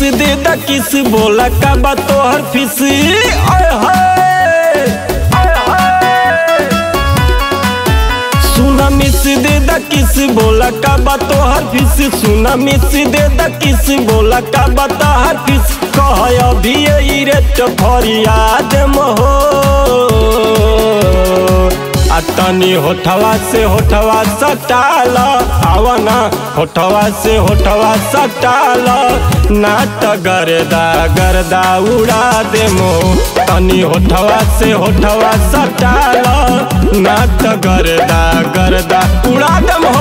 दे द किस बोला का बा तोहर फीस ओए होए ओए होए सुना मिस दे द किस बोला का बा तोहर फीस सुना मिस दे द किस बोला का बा तोहर फीस कह अभी यही रेट फरियाद महो आ तनी होठवा से होठवा सटाल आवना होठवा से होठवा सटाल नाट गरदा गरदा उड़ा दे मो तनी होठवा से होठवा सटाल नाट गरदा गरदा उड़ा दे हो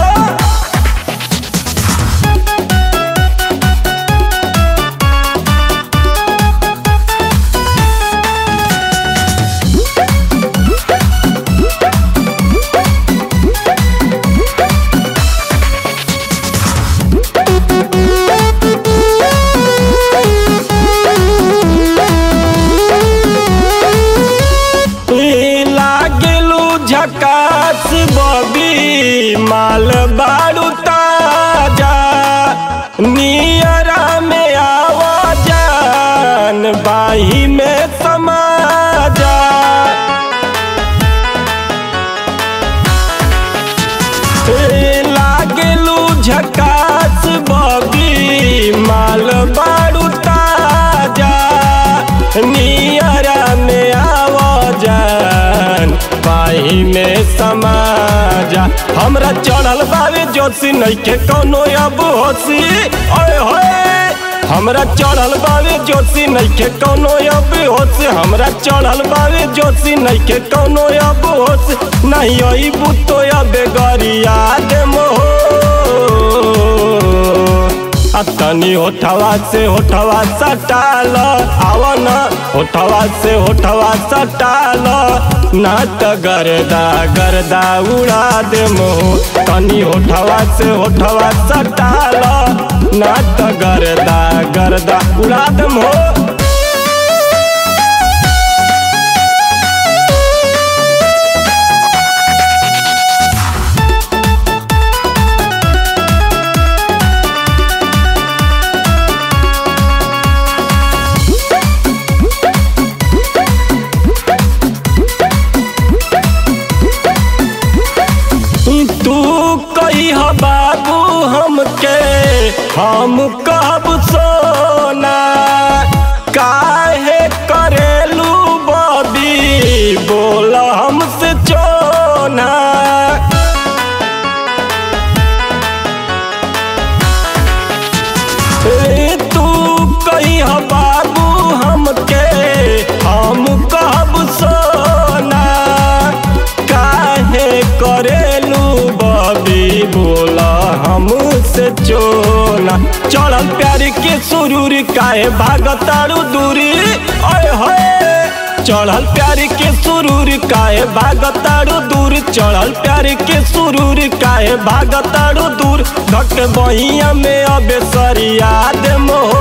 लागेलू झकास बबी माल बारू ताजा नियरा में आवाजान बाही में समाजा ए, लागेलू झकास बबी माल बारू ताजा नियरा में आवाजान पाही में समाजा हमरा चढ़ल बावे जोशी नइखे कोनो अब होशी ओए होए हमरा चढ़ल बावे जोशी नइखे कोनो अब होश हमरा चढ़ल बावे जोशी नइखे कोनो अब होश नहीं अई बुतो अबे गरिया दे मोह आ तनी होठवा से होठवा सटाल आवन होठवा से होठवा सटाल नाट गरदा गरदा उड़ा दे मोह तनी होठवा से होठवा सटाल नाट गरदा गरदा उड़ा दे मोह तू कही बाबू हमके हम कब सोना काहे करेलू बबी बोल हमसे चोना ए, तू कही बाबू हमके हम कब सोना काहे करेलू बबी बोला हमसे चोला चढ़ल प्यार के सुरूर काहे भागतारू दूरी ओए होए चढ़ल प्यार के सुरूर काहे भागतारू दूर चढ़ल प्यार के सुरूर काहे भागतारू दूर धक बहिया में अबे सरिया दे मोह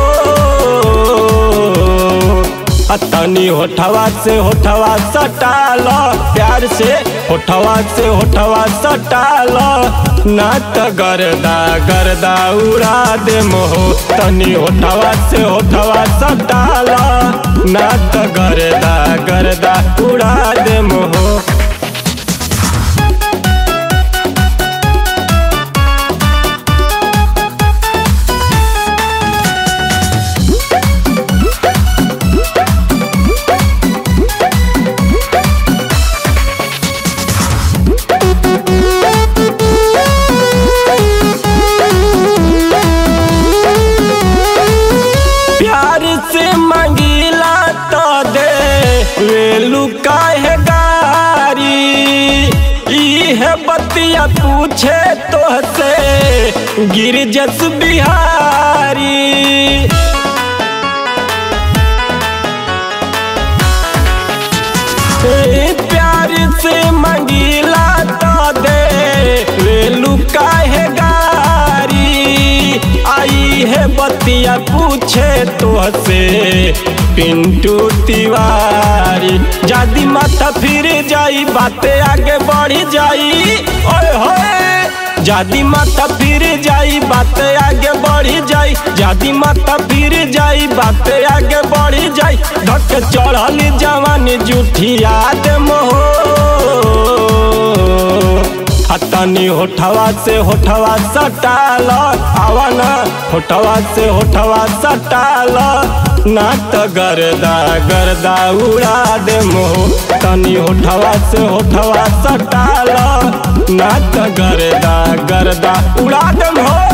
आ तनी होठवा से होठवा सटाल प्यार से होठवा से होठवा सटाल नाट गरदा गरदा उड़ा दे मोह तनी होठवा से होठवा सटाल नाट गरदा गरदा उड़ा दे मोह प्यार से मंगीला तो दे वेलू काहे गारी इहे बतिया पूछे तो से गिरजस बिहारी ए, प्यार से मंगीला तो दे वेलू काहे गारी आई है बतिया पूछे तो से पिंटू तिवारी जादी माथा फिर जाई बातें आगे बढ़ी जाई ओए होए जादी माता फिर जाई बात आगे बढ़ी जाई जादी माता फिर जाई बात आगे बढ़ी जाई धक चढ़ल जवानी जुठिया दे मोहो तनी होठवा से होठवा सटाल आवन होठवा से होठवा सटाल ना त गर्दा गर्दा उड़ा दे मोह तनी होठवा से होठवा सटाल ना त गर्दा गर्दा उड़ा दे मोह